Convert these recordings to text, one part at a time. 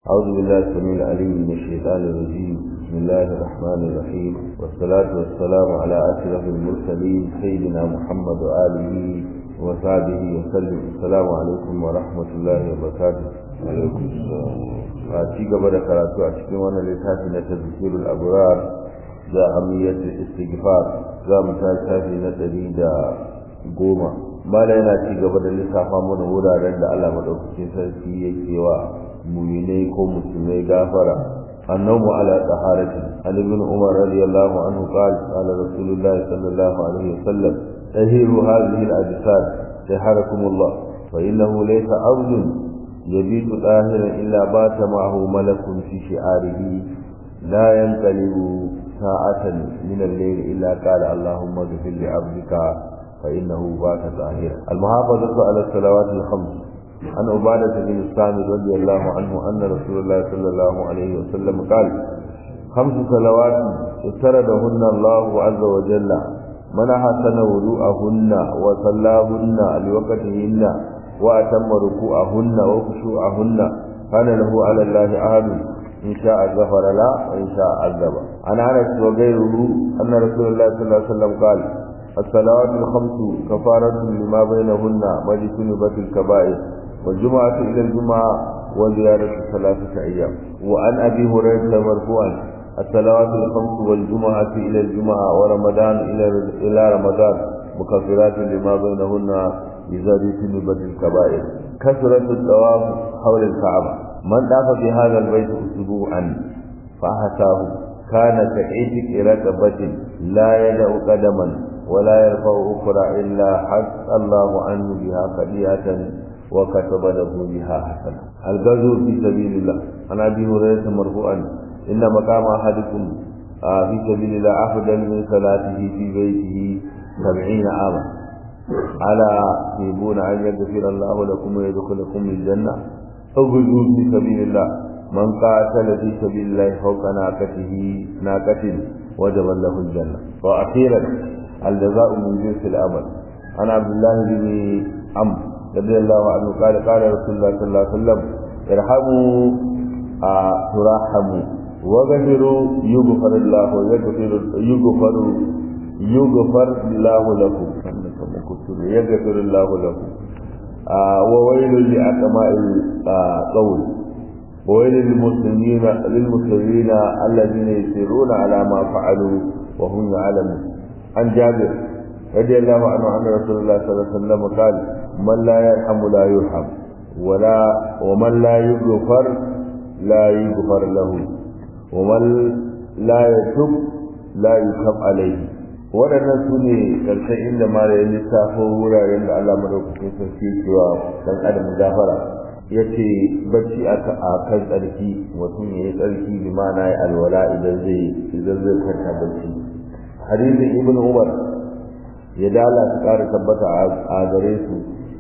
أعوذ بالله السميع العليم من الشيطان الرجيم بسم الله الرحمن الرحيم والصلاة والسلام على أشرف المرسلين سيدنا محمد وآله وصحبه وسلم السلام عليكم ورحمة الله وبركاته وعليكم السلام أتي قبل قراءته أشكي وانا لتاتي تذكير الأبرار ذا أهمية الاستغفار ذا متاشافي نتري دا goma mala yana ci gaba da lissafa mana wuraren da Allah madaukakin sarki yake wa mu'minai ko musulmai gafara annabu ala taharati an ibn umar radiyallahu anhu qala qala rasulullah sallallahu alaihi wasallam tahiru hadhihi al-ajsad taharakum Allah fa innahu laysa abdun yabitu tahiran illa bata ma'ahu malakun fi shi'arihi la yanqalibu sa'atan min al-layl illa qala allahumma ighfir li 'abdika فإنه بات طاهرا المحافظة على الصلوات الخمس عن عبادة بن الصامت رضي الله عنه أن رسول الله صلى الله عليه وسلم قال خمس صلوات افترضهن الله عز وجل من أحسن وضوءهن وصلاهن لوقتهن وأتم ركوعهن وخشوعهن كان له على الله عهد إن شاء غفر له وإن شاء عذب عن أنس وغيره أن رسول الله صلى الله عليه وسلم قال الصلوات الخمس كفارة لما بينهن واجتنبت الكبائر والجمعة إلى الجمعة وزيادة ثلاثة أيام وعن أبي هريرة مرفوعا الصلوات الخمس والجمعة إلى الجمعة ورمضان إلى إلى رمضان مكفرات لما بينهن إذا اجتنبت الكبائر كثرة الطواف حول الكعبة من طاف بهذا البيت أسبوعا فأحساه كان كعيتك ركبة لا يدع قدما ولا يرفع أخرى إلا حث الله عنه بها خطيئة وكتب له بها حسنة الغزو في سبيل الله عن أبي هريرة مرفوعا إن مقام أحدكم في سبيل الله أفضل من صلاته في بيته سبعين عاما ألا تحبون أن يغفر الله لكم ويدخلكم الجنة اغزوا في سبيل الله من قاتل في سبيل الله فوق ناقته ناقة وجب له الجنة وأخيرا الجزاء من جنس العمل عن عبد الله بن عمرو رضي الله عنه قال قال رسول الله صلى الله عليه وسلم ارحموا آه ترحموا وغفروا يغفر الله ويغفر يغفر يغفر الله لكم يغفر الله لكم آه وويل لأقماء القول وويل للمسلمين للمسلمين الذين يسيرون على ما فعلوا وهم يعلمون عن جابر رضي الله عنه أن رسول الله صلى الله عليه وسلم قال من لا يرحم لا يرحم ولا ومن لا يغفر لا يغفر له ومن لا يتوب لا يتوب عليه waɗannan su ne ƙarshen inda mara ya lissafo wuraren da Allah madaukakin sarki cewa dan adam gafara ya ce bacci a kan tsarki mutum ya yi tsarki bi ma'ana ya alwala idan zai idan zai kwanta bacci hadisin ibn umar ya dala su ƙara tabbata a gare su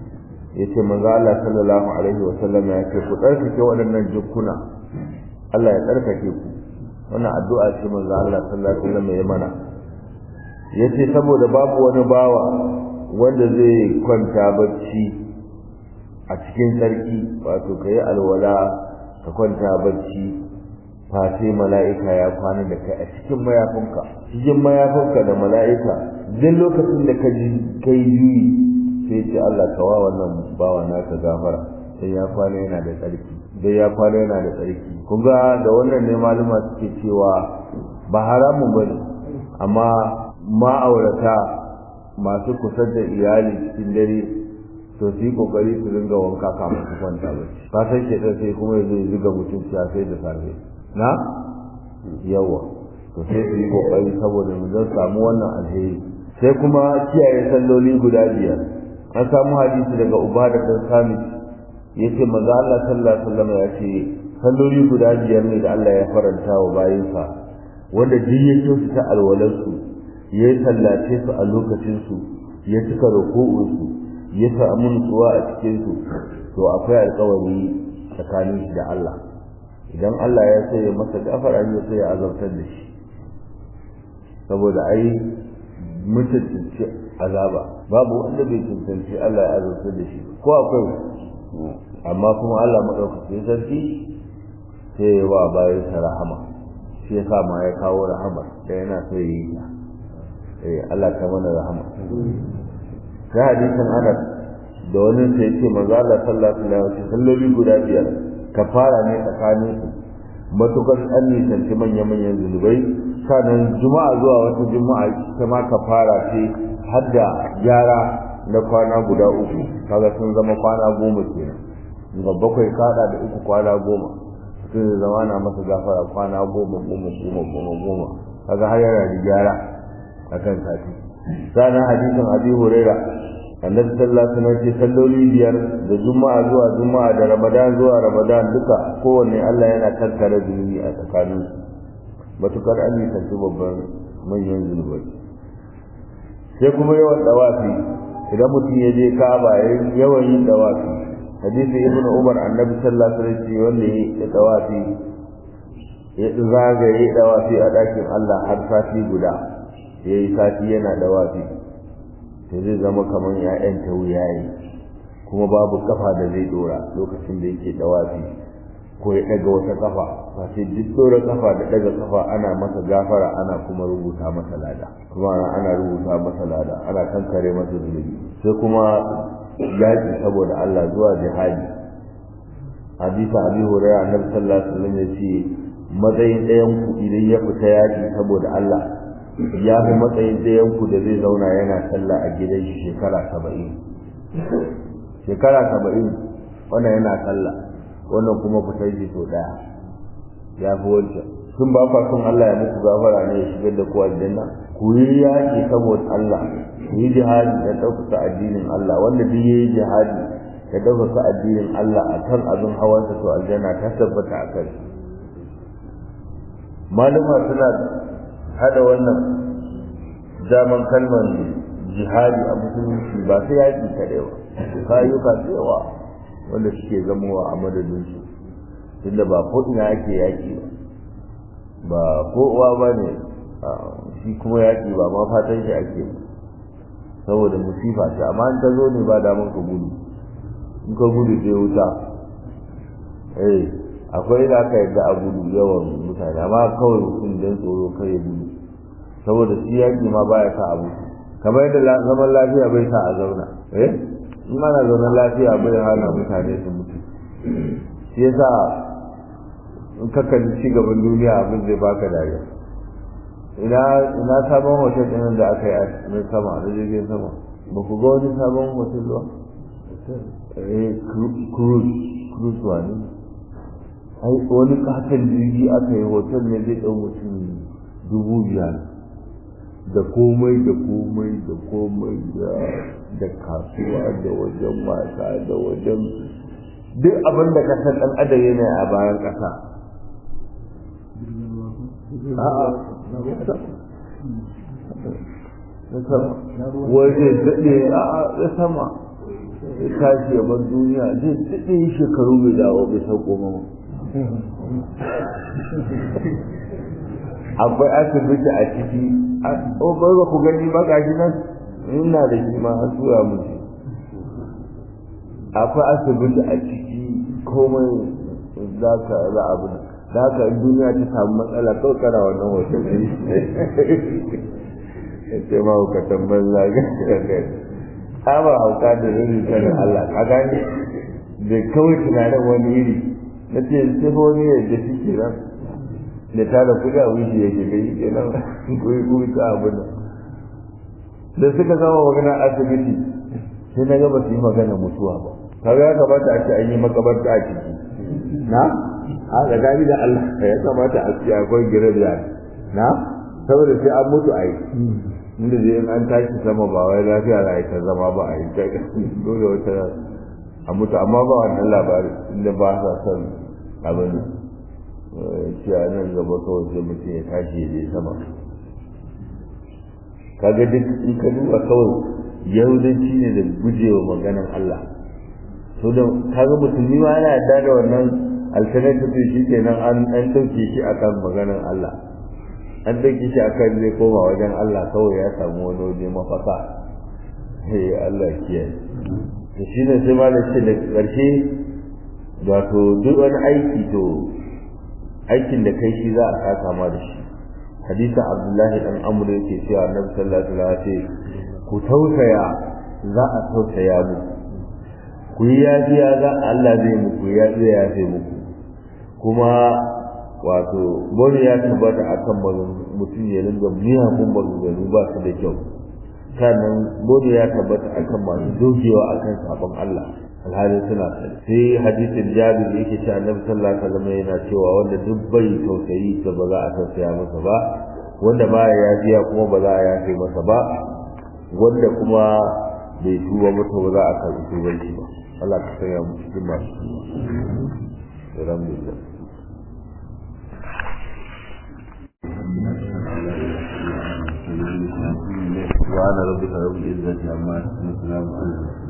ya ce manzo Allah sallallahu alaihi wa sallam ya ce ku tsarkake waɗannan jukkuna Allah ya tsarkake ku wannan addu'a ce manzo Allah sallallahu alaihi wa sallam ya mana ya ce saboda babu wani bawa wanda zai kwanta bacci a cikin tsarki wato ka yi alwala ka kwanta bacci face mala'ika ya kwana da kai a cikin mayafinka cikin mayafinka da mala'ika duk lokacin da ka ji kai juyi sai ce Allah kawa wannan bawa naka gafara sai ya kwana yana da tsarki dai ya kwana yana da tsarki kun ga da wannan ne maluma suke cewa ba haramun bane amma ma'aurata masu kusa da iyali cikin dare to su yi kokari su ringa wanka kafin su kwanta bacci ka san shedan sai kuma ya zai zuga mutum sai da safe na yawa to sai su yi kokari saboda mu zan samu wannan alheri sai kuma kiyaye salloli guda biyar an samu hadisi daga ubada dan sami yace manzo Allah sallallahu alaihi wasallam ya ce salloli guda biyar ne da Allah ya faranta wa bayinsa wanda duk ya kyautu ta alwalansu ya sallace su a lokacin su ya cika ruku'un su ya samu nutsuwa a cikin su to akwai alƙawari tsakanin shi da Allah idan Allah ya sai ya masa gafara ya sai ya azabtar da shi saboda ai mutunci azaba babu wanda bai tuntunci Allah ya azabtar da shi ko akwai amma kuma Allah madaukakin sarki sai ya wa bayan sa rahama shi yasa ma ya kawo rahama da yana so yi ta eh Allah ta mana rahama sai hadisin Anas da wani sai ce manzo Allah sallallahu alaihi wasallam salloli guda biyar kafara ne tsakanin su matukar an nisanci manya-manyan zunubai sannan juma'a zuwa wata juma'a ita ma kafara ce har da gyara na kwana guda uku kaga sun zama kwana goma kenan ga bakwai kada da uku kwana goma mutum zai zama na masa gafara kwana goma goma goma goma goma kaga har yana da gyara akan sati sannan hadisin abi huraira annabi sallallahu alaihi wasallam ce salloli biyar da juma'a zuwa juma'a da ramadan zuwa ramadan duka kowanne Allah yana kankare zunubi a tsakanin matukar an nisanci babban manyan zunubai sai kuma yawan dawafi idan mutum ya je ka'aba yawan yin dawafi hadisi ibn umar annabi sallallahu alaihi wasallam wanda ya dawafi ya zagaye dawafi a dakin Allah har sati guda yayi sati yana dawafi to zai zama kamar ya'yan ta wuyaye kuma babu kafa da zai dora lokacin da yake dawafi ko ya daga wata kafa ba sai duk dora kafa da daga kafa ana masa gafara ana kuma rubuta masa lada kuma ana rubuta masa lada ana kankare masa zunubi sai kuma yaki saboda Allah zuwa jihadi hadisa abi hurairah annabi sallallahu alaihi wasallam ya ce matsayin ɗayan ku idan ya fita yaki saboda Allah ya fi matsayin ɗayanku da zai zauna yana sallah a gidan shi shekara saba'in shekara saba'in wannan yana sallah wannan kuma fitar shi sau ɗaya ya fi wancan tun ba kwa son Allah ya muku gafara ne ya shigar da ku aljanna ku yi yaƙi saboda Allah ku yi jihadi da ɗaukaka addinin Allah wanda duk ya yi jihadi da ɗaukaka addinin Allah a kan abin hawansa to aljanna ta tabbata a kai malama suna hada wannan daman kalmar jihadi a musulunci ba sai yaƙi kaɗai ba kayuka yawa wanda suke zamowa a madadinsu tunda ba ko ina ake yaƙi ba ba ko uwa ba ne shi kuma yaƙi ba ma fatan shi ake ba saboda musifa ce amma in ta zo ne ba damar ka gudu in ka gudu sai wuta eh akwai da aka yadda a gudu yawan mutane amma kawai mutum don tsoro kai ya gudu saboda shi yaƙi ma baya sa abu kamar yadda zaman lafiya bai sa a zauna eh in ana zaune lafiya bai hana mutane su mutu shi yasa in ka kalli ci gaban duniya abin zai baka dariya ina ina sabon hotel ɗin da aka yi a na sama na jirgin sama ba ku ga wani sabon hotel ba eh cruise cruise wani ai wani katon jirgi aka yi hotel ne zai ɗau mutum dubu biyar da komai da komai da komai da kasuwa da wajen mata da wajen duk abin da kasar ɗan adam yana a bayan ƙasa waje daɗe a ya sama ya tashi ya bar duniya zai daɗe shekaru bai dawo bai sauko mama akwai asibiti a ciki o ba ba ku gani ba gashi nan ina da shi ma har tura musu akwai asibiti a ciki komai za ka za abu da haka in duniya ta samu matsala kawai kana wannan hoton ne ce ma ka tambar zaga ba hauka da rurri sanin Allah ka gani da kawai tunanin wani iri na ce sai fa wani yadda shi ke nan da tara kuɗi a wuce yake gani ke nan kuyi kuyi ka abu nan da suka zama magana asibiti sai na gaba su yi magana mutuwa ba kaga ya kamata a ce an yi makabarta a ciki na a tsakani da Allah ya kamata a ce akwai girar na saboda sai an mutu a yi inda zai an tashi sama ba wai lafiya za a yi ta zama ba a yi ta dole wata a mutu amma ba wannan labari inda ba sa son abin cewa nan gaba kawai sai mutum ya tashi ya je sama kaga duk in ka duba kawai yahudanci ne da gujewa maganan Allah to da kaga musulmi ma yana yarda da wannan alternative shi kenan an an dauke shi akan maganan Allah an dauke shi akan zai koma wajen Allah kawai ya samu wani waje mafaka hey Allah kiyaye to shine sai malam ce da karshe wato duk wani aiki to aikin da kai shi za a saka ma da shi hadisin abdullahi dan amr yake cewa annabi sallallahu alaihi wasallam ce ku tausaya za a tausaya mu ku yi yafiya za Allah zai muku ya zai yafe muku kuma wato bone ya tabbata akan mutum ya ringa miyagun maganganu ba su da kyau sannan bone ya tabbata akan masu dogewa akan sabon Allah alhali suna sai hadisin jabir yake cewa annabi sallallahu alaihi wasallam yana cewa wanda duk bai tausayi ta ba za a tausaya masa ba wanda ba ya yafiya kuma ba za a yafe masa ba wanda kuma bai tuba mata ba za a karɓi tubanci ba Allah ka sanya mu cikin masu tuba alhamdulillah سبحان ربك رب العزة عما يصفون وسلام على المرسلين